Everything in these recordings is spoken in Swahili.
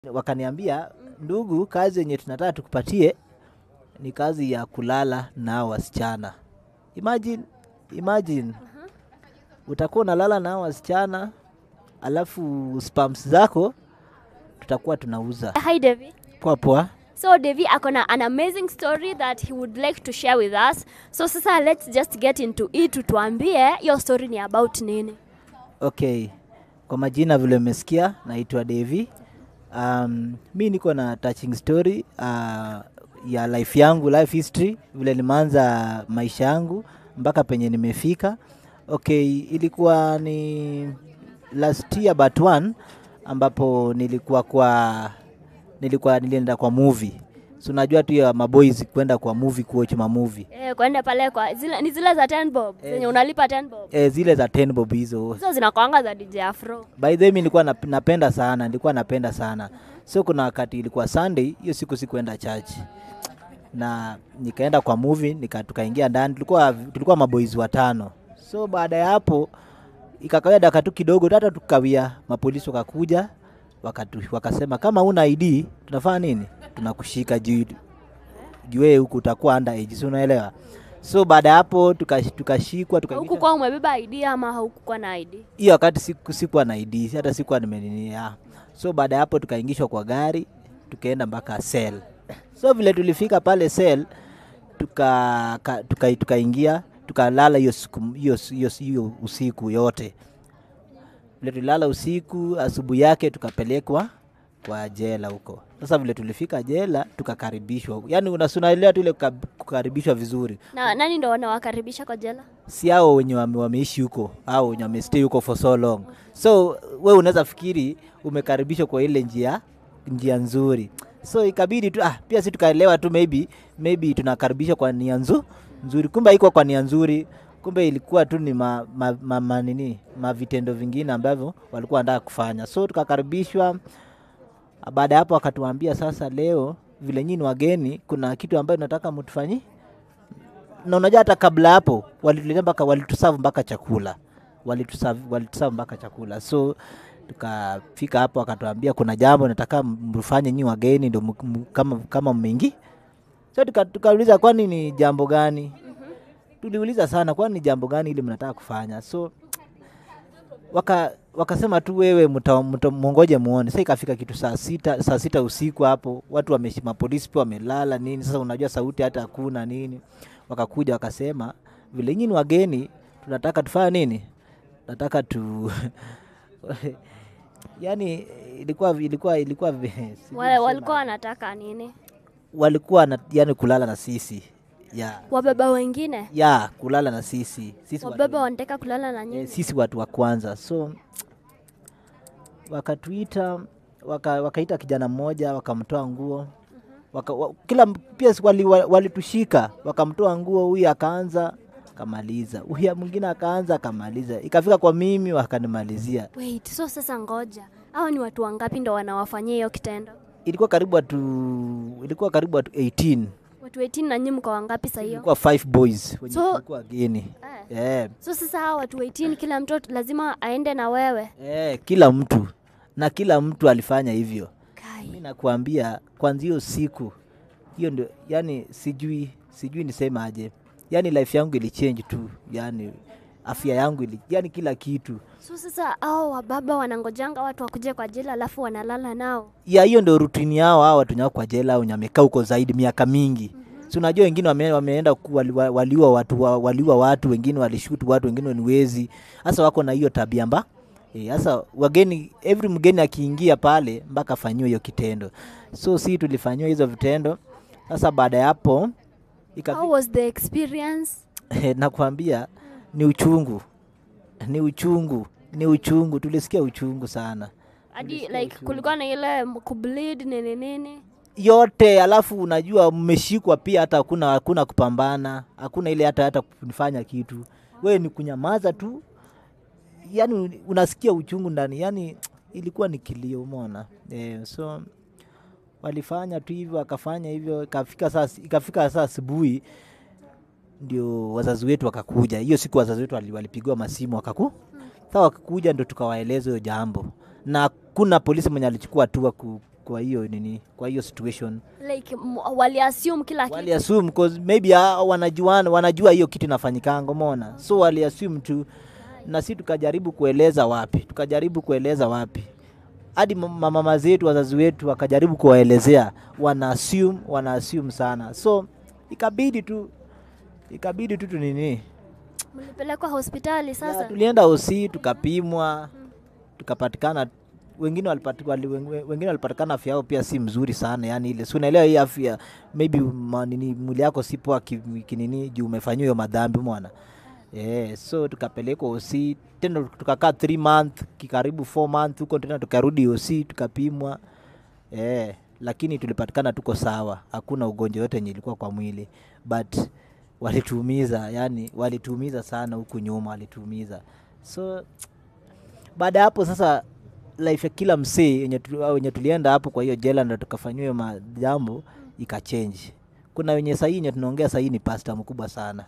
wakaniambia ndugu, kazi yenye tunataka tukupatie ni kazi ya kulala na wasichana. Imagine, imagine utakuwa unalala na hao wasichana alafu spams zako tutakuwa tunauza Hi, Devi. poa poa. So Devi akona an amazing story that he would like to share with us. So sasa let's just get into it. Tutuambie hiyo story ni about nini? Okay, kwa majina vile umesikia, naitwa Devi. Um, mi niko na touching story uh, ya life yangu, life history, vile nimeanza maisha yangu mpaka penye nimefika. Okay, ilikuwa ni last year but one ambapo nilikuwa kwa nilikuwa nilienda kwa movie. So unajua tu ya maboys kwenda kwa movie kuwatch ma movie. Eh, kwenda pale kwa zile, ni zile za 10 bob zenye unalipa 10 bob. E, zile za 10 bob hizo Hizo zinakwanga za DJ Afro. by the way mi nilikuwa nap- napenda sana nilikuwa napenda sana so kuna wakati ilikuwa sunday hiyo siku sikuenda church na nikaenda kwa movie nika, tukaingia ndani tulikuwa tulikuwa maboys watano so baada ya hapo ikakawia dakika tu kidogo hata tukawia mapolisi wakakuja wakatu, wakasema kama una id tunafanya nini tunakushika juu juu huku utakuwa under age si unaelewa so baada ya hapo tukash- tukashikwa tuka Huku kwa umebeba ID ama haukukuwa na ID? hiyo wakati siku, sikuwa na ID hata sikuwa nimeninia. So baada ya hapo tukaingishwa kwa gari tukaenda mpaka cell. So vile tulifika pale cell tuka ka- tuka- tukaingia tukalala hiyo siku hiyo hiyo hiyo usiku yote. Vile tulilala usiku, asubuhi yake tukapelekwa kwa jela huko. Sasa vile tulifika jela tukakaribishwa, yaani unasunaelewa tu ile kuka- kukaribishwa vizuri Na nani ndo wanawakaribisha kwa jela? si hao wenye wame, wameishi huko au wenye wamestay huko for so long so we unaweza fikiri umekaribishwa kwa ile njia njia nzuri so ikabidi tu ah, pia si tukaelewa tu maybe maybe tunakaribishwa kwa nia nzu, nzuri kumbe haikuwa kwa nia nzuri kumbe ilikuwa tu ni ma, ma, ma, ma, nini mavitendo vingine ambavyo walikuwa wanataka kufanya so tukakaribishwa baada ya hapo wakatuambia sasa leo vile nyinyi ni wageni kuna kitu ambayo nataka mtufanyie na unajua hata kabla hapo walituletea mpaka walitusavu mpaka chakula walitusavu walitusavu mpaka chakula so tukafika hapo wakatuambia kuna jambo nataka mfanye nyi wageni ndo mu- mu- kama kama mmeingi so tuka- tukauliza kwani ni jambo gani tuliuliza sana kwani ni jambo gani ili mnataka kufanya so waka wakasema tu wewe mta- mta- mwongoje muone. Sasa ikafika kitu saa sita, saa sita usiku hapo, watu wameshi, mapolisi pia wamelala nini. Sasa unajua sauti hata hakuna nini. Wakakuja wakasema vile nyinyi ni wageni, tunataka tufanye nini? Tunataka tu yani ilikuwa ilikuwa ilikuwa vi- sijui Wale niseme walikuwa aje. wanataka nini? walikuwa na, yani kulala na sisi ya Wababa wengine? ya kulala na sisi sisi watu- Wababa wanataka kulala na eh, nyinyi? sisi watu wa kwanza so wakatuita waka, wakaita kijana mmoja wakamtoa nguo waka, wa, kila m- pia si wali- wa- walitushika wakamtoa nguo huyu akaanza akamaliza huyu mwingine akaanza akamaliza ikafika kwa mimi wakanimalizia Wait, so sasa ngoja. Hawa ni watu wangapi ndo wanawafanyia hiyo kitendo? ilikuwa karibu watu ilikuwa karibu watu 18 Watu 18 na nyinyi mko wangapi saa hiyo? ilikuwa five boys wenye So- walikuwa wageni Eh. eh, So sasa hawa watu 18 kila mtoto lazima aende na wewe. eh, kila mtu na kila mtu alifanya hivyo mi Kai. nakuambia kwanzia hiyo siku hiyo ndio yani sijui sijui niseme aje yani life yangu ilichange tu yani afya yangu ili, yani kila kitu So sasa hao wababa wanangojanga watu wakuje kwa jela alafu wanalala nao. ya hiyo ndio rutini yao hao watu nyao kwa jela au nyamekaa huko zaidi miaka mingi si unajua wengine wame, wameenda ku- wali, wa- waliua watu wa- waliua watu wengine walishutu watu wengine ni wezi hasa wako na hiyo tabia mba sasa wageni every mgeni akiingia pale mpaka afanyiwe hiyo kitendo so si tulifanyiwa hizo vitendo sasa baada ya hapo ikafi- How was the experience? nakwambia ni uchungu ni uchungu ni uchungu tulisikia uchungu sana Hadi Tulisikia like uchungu. kulikuwa na ile m- kubleed nini nini. yote alafu unajua mmeshikwa pia hata hakuna hakuna kupambana hakuna ile hata hata kufanya kitu wewe ni kunyamaza tu yani unasikia uchungu ndani yani ilikuwa ni kilio umeona eh, so walifanya tu hivyo akafanya hivyo ikafika saa ikafika saa asubuhi ndio wazazi wetu wakakuja hiyo siku wazazi wetu wali- walipigiwa masimu wakaku sa wakakuja ndo tukawaeleza hiyo jambo na kuna polisi mwenye alichukua hatua ku, kwa hiyo nini kwa hiyo situation like m- waliassume kila kitu wali assume cause maybe hao wanajuana wanajua hiyo kitu inafanyikanga umeona so wali assume tu na si tukajaribu kueleza wapi tukajaribu kueleza wapi hadi ma- mamama zetu wazazi wetu wakajaribu kuwaelezea wana assume wana assume sana so ikabidi tu ikabidi tu tunini mlipelekwa hospitali Ya, sasa tulienda osi tukapimwa tukapatikana wengine walipati- wali- weng- wengine walipatikana afya yao pia si mzuri sana yani ile si unaelewa hii afya maybe ma- nini mwili yako si poa ki- kinini juu umefanyiwa hiyo madhambi mwana yeah, so tukapelekwa osi tena tukakaa 3 month kikaribu 4 month huko tena tukarudi osi tukapimwa yeah, lakini tulipatikana tuko sawa hakuna ugonjwa yote yenye ilikuwa kwa mwili but walituumiza yani walituumiza sana huku nyuma walituumiza so baada ya hapo sasa life ya kila msee yenye tu- au wenye tulienda hapo kwa hiyo jela ndo tukafanyiwa hiyo majambo ikachange kuna wenye sahii yenye tunaongea sahii ni pasta mkubwa sana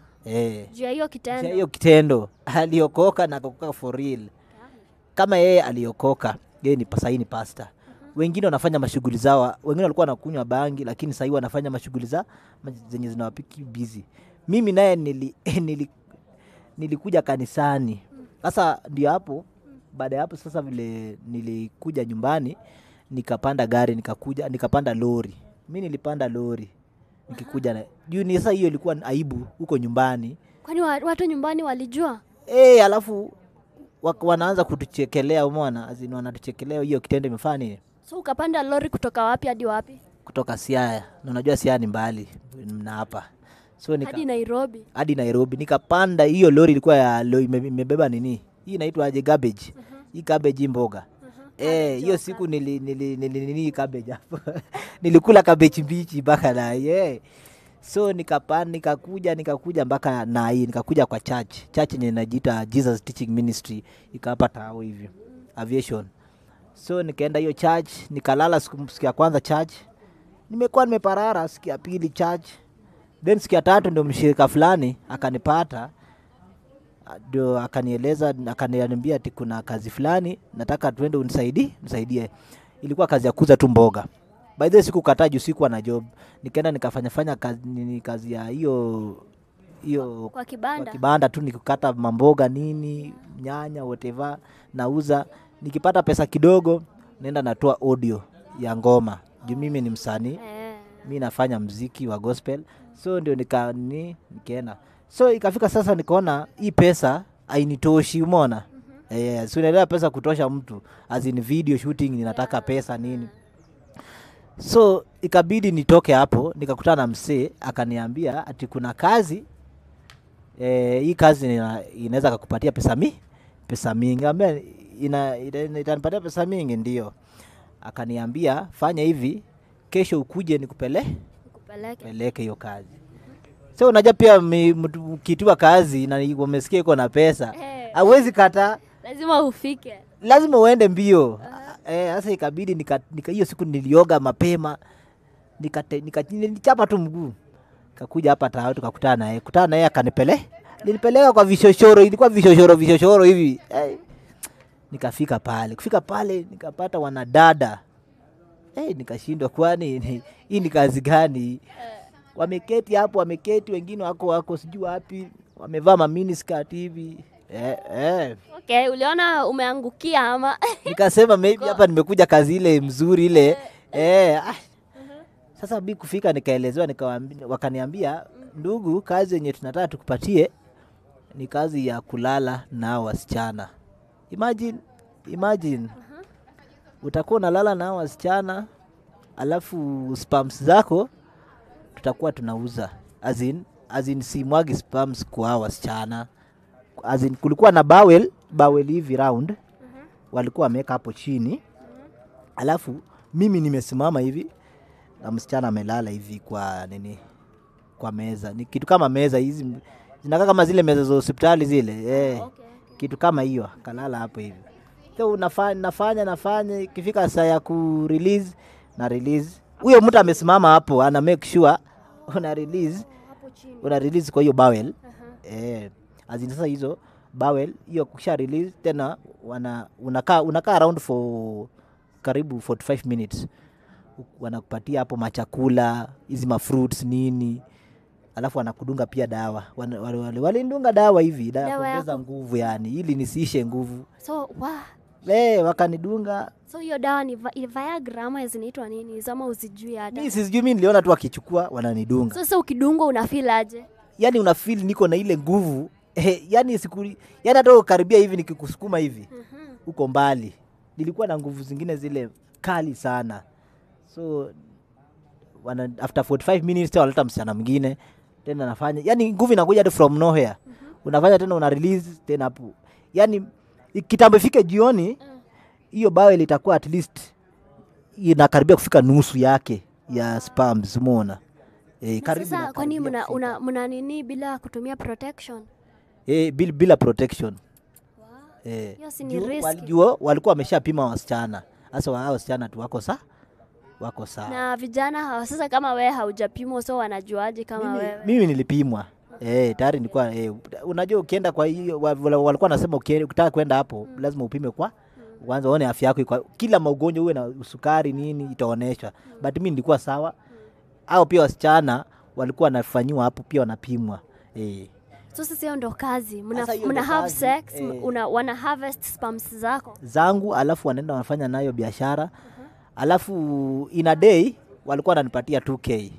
eh juu ya hiyo Cha kitendo hiyo kitendo aliokoka na akakoka for real kama yeye aliokoka yeye ni sahii ni pasta wengine wanafanya mashughuli zao wengine walikuwa wanakunywa bangi lakini sahii wanafanya mashughuli za ma- zenye zinawapiki busy mimi naye nili, nili, nilikuja kanisani sasa ndio hapo baada ya hapo sasa vile nilikuja nyumbani nikapanda gari nikakuja nikapanda lori mi nilipanda lori nikikuja na juu ni sasa hiyo ilikuwa aibu huko nyumbani kwani wa- watu nyumbani walijua e, alafu wak- wanaanza kutuchekelea umona azini wanatuchekelea hiyo kitendo imefanya nini so ukapanda lori kutoka wapi hadi wapi kutoka siaya na unajua siaya ni mbali na hapa so nika, hadi nairobi hadi nairobi nikapanda hiyo lori ilikuwa ya lo, ime- imebeba nini hii inaitwa aje garbage hii cabbage hii mboga Eh, hiyo siku nili, nili, nili, nini cabbage hapo nilikula cabbage mbichi mpaka na yeah. so nikapanda nikakuja nikakuja mpaka na hii nikakuja kwa church church yenye inajiita Jesus Teaching Ministry ikapa tao hivyo aviation so nikaenda hiyo church nikalala siku, siku ya kwanza church nimekuwa nimeparara siku ya pili church then siku ya tatu ndio mshirika fulani akanipata ndio akanieleza akaniambia ati kuna kazi fulani nataka tuende unisaidie nisaidie ilikuwa kazi ya kuuza tu mboga by the way sikukataa juu sikuwa na job nikaenda nikafanya fanya kazi, nini, kazi ya hiyo hiyo kwa kwa kibanda kibanda tu nikikata mamboga nini nyanya whatever nauza nikipata pesa kidogo naenda natoa audio ya ngoma juu mimi ni msanii eh. mi nafanya mziki wa gospel so ndio nika ni nikaenda so ikafika sasa nikaona hii pesa ainitoshi umona eh, si unaelewa pesa kutosha mtu as in video shooting ninataka pesa nini so ikabidi nitoke hapo nikakutana na msee akaniambia ati kuna kazi eh, hii kazi ina- inaweza kakupatia pesa mi pesa mingi ambia ina, ina, itanipatia pesa mingi ndio akaniambia fanya hivi kesho ukuje nikupele kupeleke peleke hiyo kazi so unajua pia mi- mtu ukitiwa kazi na umesikia iko na pesa Eh. hauwezi kata lazima ufike lazima uende mbio Eh, sasa ikabidi nika- nika- hiyo siku nilioga mapema nikate- nika- nilichapa tu mguu kakuja hapa tao tukakutana naye kutana naye akanipele nilipeleka kwa vishoshoro ilikuwa vishoshoro vishoshoro hivi eh. nikafika pale kufika pale nikapata wanadada eh, nikashindwa kwani ni- hii ni kazi gani wameketi hapo wameketi wengine wako wako sijui wapi wamevaa maminiskirt hivi eh, eh okay uliona umeangukia ama nikasema maybe hapa nimekuja kazi ile mzuri ile eh, ah. Sasa bi kufika nikaelezewa, nikawaambi- wakaniambia ndugu, kazi yenye tunataka tukupatie ni kazi ya kulala na wasichana. Imagine, imagine utakuwa unalala na hao wasichana alafu spams zako tutakuwa tunauza as in, as in simwagi spams kwa hao wasichana as in, kulikuwa na bawel bawel hivi round walikuwa wameweka hapo chini alafu mimi nimesimama hivi na msichana amelala hivi kwa nini kwa meza ni kitu kama meza hizi zinakaa kama zile meza za hospitali zile eh, okay. kitu kama hiyo kalala hapo hivi so nafanya nafanya nafanya ikifika saa ya ku release na release huyo mtu amesimama hapo ana make sure una release hapo chini una release kwa hiyo bowel Aha. eh, azin sasa hizo bowel hiyo kusha release tena wana unakaa unakaa around for karibu 45 minutes wanakupatia hapo machakula hizi mafruits nini alafu wanakudunga pia dawa Wana- wale- wale- walindunga dawa hivi dawa ya Dawa ya kuongeza ku- nguvu yani ili nisiishe nguvu so wa Eh, wakanidunga so hiyo dawa ni vi- viagra ama zinaitwa nini hizo ama uzijui hata mi sijui mi niliona tu wakichukua wananidunga so sasa ukidungwa unafeel aje yani una feel niko na ile nguvu eh, yani siku yani hata ukaribia hivi nikikusukuma hivi uko mbali nilikuwa na nguvu zingine zile kali sana so wana, after 45 minutes tena waleta msichana mwingine tena nafanya yani nguvu inakuja tu from nowhere unafanya tena una release tena hapo yani i- kitambo ifike jioni hiyo bawe litakuwa at least inakaribia kufika nusu yake ya spams umeona eh, Na karibu sasa kwani inakaribia mna, kufika. una, mna nini bila kutumia protection eh, bila, bila protection eh, Hiyo si ni juu riski. walijua walikuwa wameshapima wasichana sasa wa- hao wasichana tu wako sa wako sawa na vijana hawa sasa kama wewe haujapimwa so wanajuaje kama mimi, wewe mimi nilipimwa eh, tayari nilikuwa eh, unajua ukienda kwa hiyo wa- wala- walikuwa nasema ukitaka kwenda hapo lazima upime kwa kwanza uone afya yako iko kila maugonjwa uwe na usukari nini itaonyeshwa but mimi nilikuwa sawa au pia wasichana walikuwa wanafanyiwa hapo pia wanapimwa eh. so sasa hiyo ndo kazi mna, Sasa hiyo mna ndo have kazi, sex eh. una, wana harvest spams zako zangu alafu wanaenda wanafanya nayo biashara alafu in a day walikuwa wananipatia 2k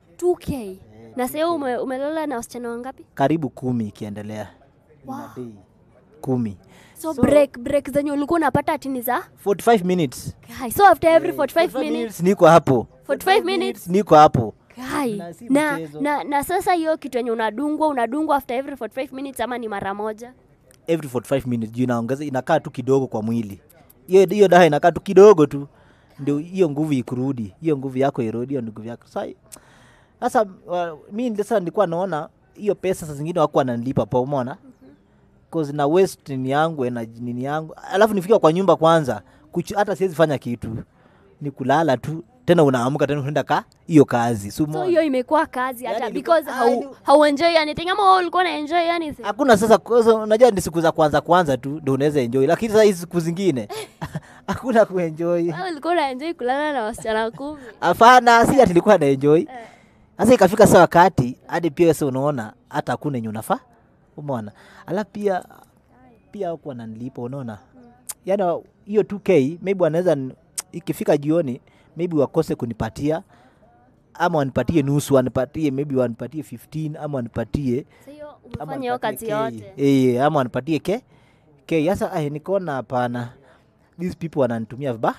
2k na sasa ume, umelala na wasichana wangapi karibu kumi ikiendelea in a day kumi so, So- break break zenye ulikuwa unapata atini za 45 minutes Guy, so after every 45 minutes niko hapo 45 minutes niko hapo Guy, Na si na, mchezo. na, na sasa hiyo kitu yenye unadungwa unadungwa after every 45 minutes ama ni mara moja every 45 minutes juu inaongeza inakaa tu kidogo kwa mwili hiyo hiyo dawa inakaa tu kidogo tu ndio hiyo nguvu ikurudi hiyo nguvu yako irudi hiyo nguvu yako sasa sasa uh, mi sasa nilikuwa naona hiyo pesa saa zingine wako wananilipa pa umeona cause na waste nini yangu energy nini yangu alafu nifika kwa nyumba kwanza kuchu, hata siwezi fanya kitu ni kulala tu tena unaamka tena unaenda ka hiyo kazi si so umeona? hiyo imekuwa kazi hata Yaani ilikuwa- because ah, hau, ili- hauenjoy anything ama wewe ulikuwa na enjoy anything hakuna sasa kwanza unajua ni siku za kwanza kwanza tu ndo unaweza enjoy lakini sasa hizi siku zingine hakuna kuenjoy wewe ulikuwa na enjoy kulala na wasichana kumi hapana si ati nilikuwa na enjoy sasa ikafika saa wakati hadi pia sasa unaona hata hakuna yenye unafaa umeona alafu pia pia huku wananilipa unaona yaani hiyo 2k maybe wanaweza n- ikifika jioni maybe wakose kunipatia ama wanipatie nusu wanipatie maybe wanipatie 15 ama wanipatie so hiyo ama umefanya hiyo wanipatie kazi K. yote Eh, ama wanipatie ke ke sasa ai nikaona hapana these people wananitumia viba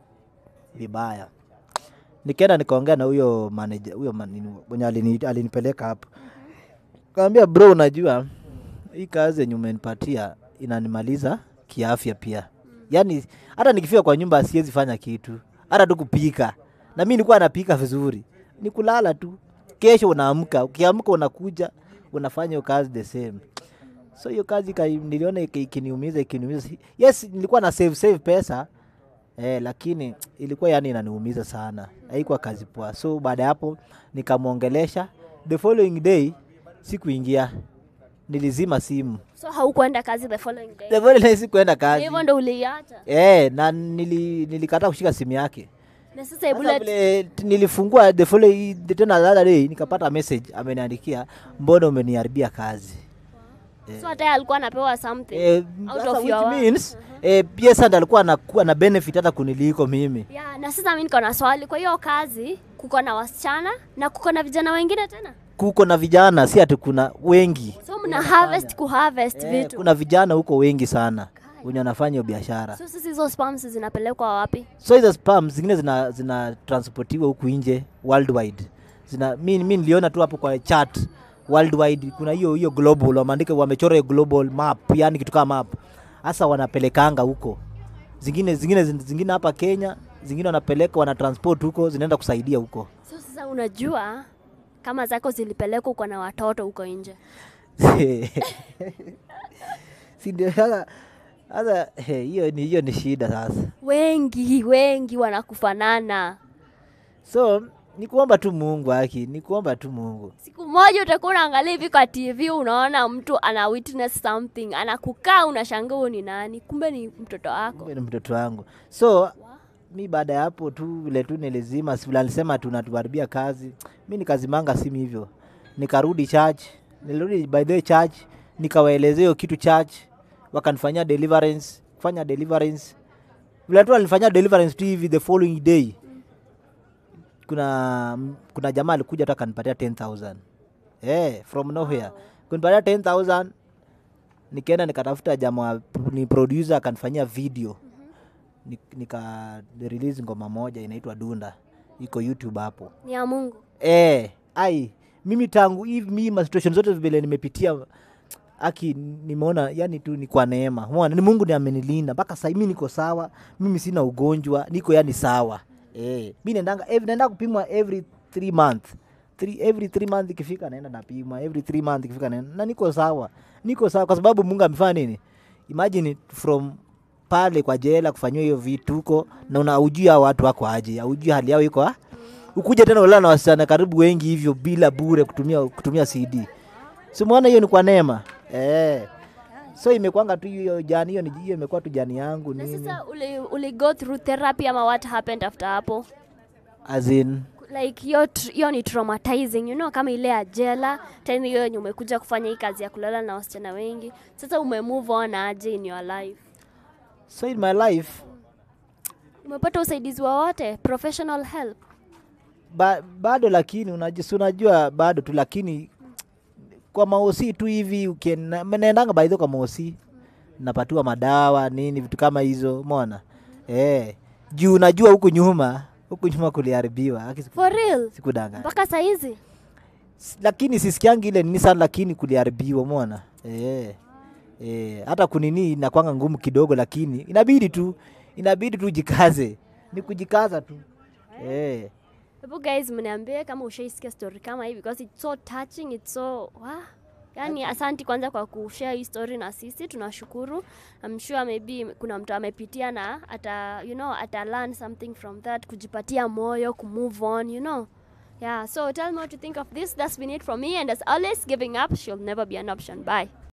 vibaya nikaenda nikaongea na huyo manager huyo man- mwenye alini, alinipeleka hapo kaambia bro unajua hii kazi yenye umenipatia inanimaliza kiafya pia yaani hata nikifika kwa nyumba siwezi fanya kitu hata tu kupika na mi nilikuwa napika vizuri ni kulala tu kesho unaamka ukiamka unakuja unafanya hiyo kazi the same so hiyo kazi ika- niliona iki- ikiniumiza ikiniumiza yes nilikuwa na save save pesa eh, lakini ilikuwa yani inaniumiza sana haikuwa kazi poa so baada ya hapo nikamwongelesha the following day sikuingia nilizima simu so haukuenda kazi the following day the following day sikuenda Na kazi hivyo ndo uliacha eh, na nili, nilikataa kushika simu yake na sasa sasa hebu let- vile t- nilifungua the following tena the other day nikapata message ameniandikia mbona umeniharibia kazi so hata yeye alikuwa anapewa something eh, Out sasa of which your work. means eh, pia sasa ndo alikuwa anakuwa na benefit hata kuniliko mimi yeah, na sasa mi niko na swali kwa hiyo kazi kuko na wasichana na kuko na vijana wengine tena kuko na vijana si ati kuna wengi so mna harvest ku harvest eh, vitu kuna vijana huko wengi sana wenye wanafanya hiyo biashara so sasa hizo spams zinapelekwa wapi so hizo spam zingine zina, zina transportiwa huku nje worldwide zina mi, mi niliona tu hapo kwa chat worldwide kuna hiyo hiyo global wameandika wamechora hiyo global map yani kitu kama map hasa wanapelekanga huko zingine zingine zingine hapa kenya zingine wanapeleka wanatransport huko zinaenda kusaidia huko so sasa unajua kama zako zilipelekwa uko na watoto huko nje si ndio sasa sasa eh, hiyo ni hiyo ni shida sasa wengi wengi wanakufanana so ni kuomba tu mungu aki ni kuomba tu mungu siku moja utakuwa unaangalia hivi kwa tv unaona mtu ana witness something anakukaa unashangaa huyu ni nani kumbe ni mtoto wako Kumbe ni mtoto wangu so mi baada ya hapo tu vile tu nilizima si vile alisema tunatuharibia kazi mi nikazimanga simu hivyo nikarudi church nilirudi by the way church nikawaelezea hiyo kitu church wakanifanyia deliverance kufanya deliverance vile tu alinifanyia deliverance tu hivi the following day kuna kuna jamaa alikuja tu akanipatia 10000 eh from nowhere kunipatia 10000 nikaenda nikatafuta jamaa ni producer akanifanyia video Ni- nika release ngoma moja inaitwa dunda iko youtube hapo ni ya mungu eh ai mimi tangu hivi mimi ma situation zote vile nimepitia aki nimeona yani tu ni kwa neema umeona ni mungu ni amenilinda mpaka sasa mimi niko sawa mimi sina ugonjwa niko yani sawa eh mimi naendanga every naenda kupimwa every three month three, every three month ikifika naenda napimwa every three month ikifika naenda na niko sawa niko sawa kwa sababu mungu amefanya nini imagine from pale kwa jela kufanyiwa hiyo vituko na una ujui hao watu wako aje aujui hali yao iko ah? ukuja tena ulala na wasichana karibu wengi hivyo bila bure kutumia kutumia cd simwona hiyo ni kwa neema eh. so imekwanga tu hiyo jani hiyo ni hiyo imekuwa tu jani yangu na nini sasa uli, uli go through therapy ama what happened after hapo as in like hiyo tr- hiyo ni traumatizing you know kama ile ya jela tena hiyo yenye umekuja kufanya hii kazi ya kulala na wasichana wengi sasa ume move on aje in your life so in my life umepata usaidizi wowote professional help ba, bado lakini unajua, si unajua bado tu lakini kwa maosi tu hivi ukien- naendanga baidho kwa maosi napatiwa madawa nini vitu kama hizo mona eh, juu unajua huku nyuma huku nyuma kuliharibiwa Haki siku- for real sikudanganya mpaka saizi S- lakini sisikiangi ile nini sana lakini kuliharibiwa mona eh, eh, hata kunini inakwanga ngumu kidogo lakini inabidi tu inabidi tu jikaze ni kujikaza tu eh. hebu guys mniambie kama ushaisikia story kama hii because it's so touching it's so wow. yani asanti kwanza kwa kushare hii story na sisi tunashukuru I'm sure maybe kuna mtu amepitia na ata you know ata learn something from that kujipatia moyo kumove on you know yeah so tell me what you think of this that's been it from me and as always giving up she'll never be an option bye